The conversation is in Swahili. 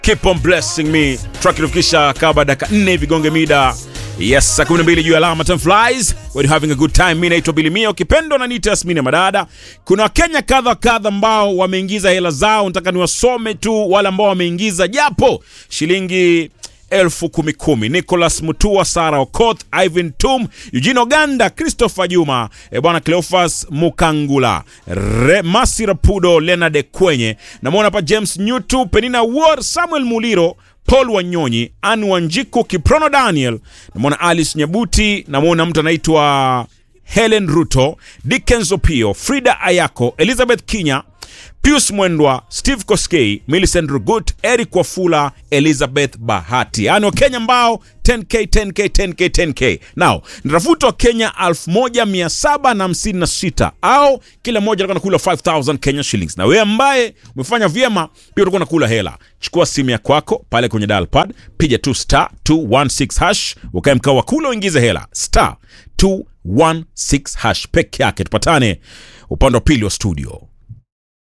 keep on blessing me track ilifikisha kaba dakika 4 vigonge mida yes saa 12 juu ya alama time flies when you having a good time mi naitwa bilimia ukipendwa na nita yasmini madada kuna wakenya kadha kadha ambao wameingiza hela zao nataka niwasome tu wale ambao wameingiza japo shilingi elfu kumi kumi nicholas mutua sara okoth ivan tum eugene oganda christopher juma e bwana cleofas mukangula Re, masi rapudo lenard kwenye namwona hapa james nyutu penina ward samuel muliro paul wanyonyi an wanjiku kiprono daniel namwona alice nyabuti namwona mtu anaitwa helen ruto dickens opio frida ayako elizabeth kinya pius mwendwa steve koskei milicent rugut eric wafula elizabeth bahati yaani wakenya ambao 10k 10k 10k 10k now natafuta wakenya 1756 au kila mmoja alikuwa nakula 5000 kenya shillings na wewe ambaye umefanya vyema pia utakuwa nakula hela chukua simu ya kwako pale kwenye dialpad piga tu star 216 hash ukae mkao wa kula uingize hela star 216 hash peke yake tupatane upande wa pili wa studio